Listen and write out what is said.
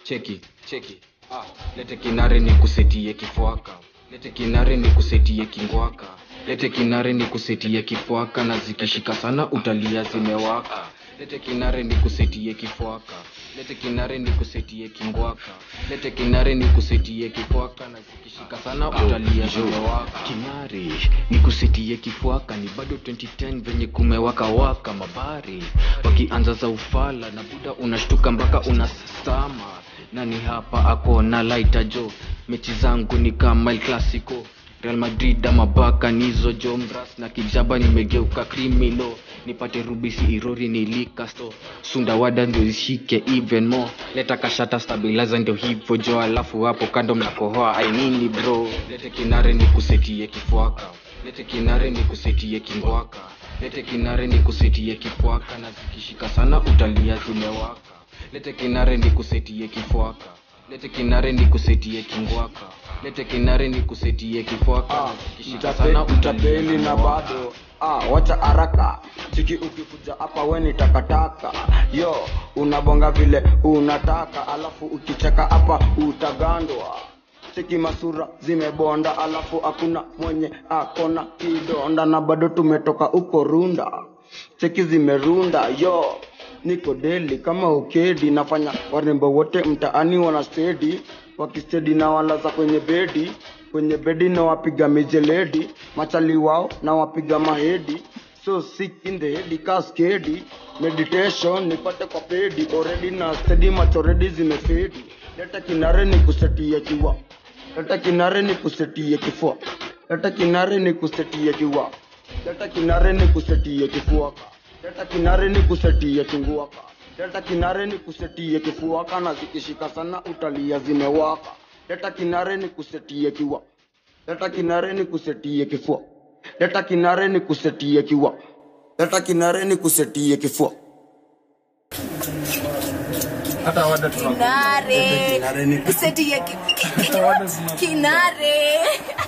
cheki cheki ah, lete kinare ni kusetie kifuaka lete kinare ni kusetie kingwaka lete kinare ni kusetie kifuaka na zikishika sana utalia zimewaka lete kinare ni kusetie kifuaka lete kinare ni kusetie kingwaka lete kinare ni kusetie kifuaka na zikishika sana utalia zimewaka kinare ni kusetie kifuaka ni bado 2010 venye kumewaka waka mabari wakianza za ufala na buda unashtuka mpaka unasama nani hapa ako na laita jo mechi zangu ni kama el clasico real madrid ama baka nizo jo mras na kijaba nimegeuka krimino nipate rubisi irori nilikasto sundawada ndio ishike even more leta kashata stabilizer ndio hivyo jo alafu hapo kando mnakohoa ainini bro lete kinare ni kusetie kifuaka lete kinare ni kusetie kingwaka lete kinare ni kusetie kifuaka na zikishika sana utalia zimewaka lete kinare ni kusetie kifuaka lete kinare ni kusetie kingwaka lete kinare ni kusetie kifuaka Ah, na zikishika sana mtape- utalia mtapeli na zimewaka. bado ah, wacha haraka chiki ukikuja hapa we ni takataka yo unabonga vile unataka alafu ukicheka hapa utagandwa cheki masura zimebonda alafu hakuna mwenye akona kidonda na bado tumetoka huko runda cheki zimerunda yo niko deli kama ukedi nafanya warembo wote mtaani wana stedi wakistedi na walaza kwenye bedi kwenye bedi na wapiga mijeledi machali wao na wapiga mahedi so sick in the head kaskedi meditation nipate kwa pedi already na steady macho already zimefedi leta kinare ni kusetia kiwa leta kinare ni kusetia kifua leta kinare ni kusetia kiwa leta kinare ni kusetia kifuaka leta kinare ni kusetia kinguaka leta kinare ni kusetia kifuaka na zikishika sana utalia zimewaka leta kinare ni kusetia kiwa leta kinare ni kusetia kifua leta kinare ni kusetia kiwa leta kinare ni kusetia kifua hata wada tuna kinare kinare ni kuseti ya ki- ki- ki- kinare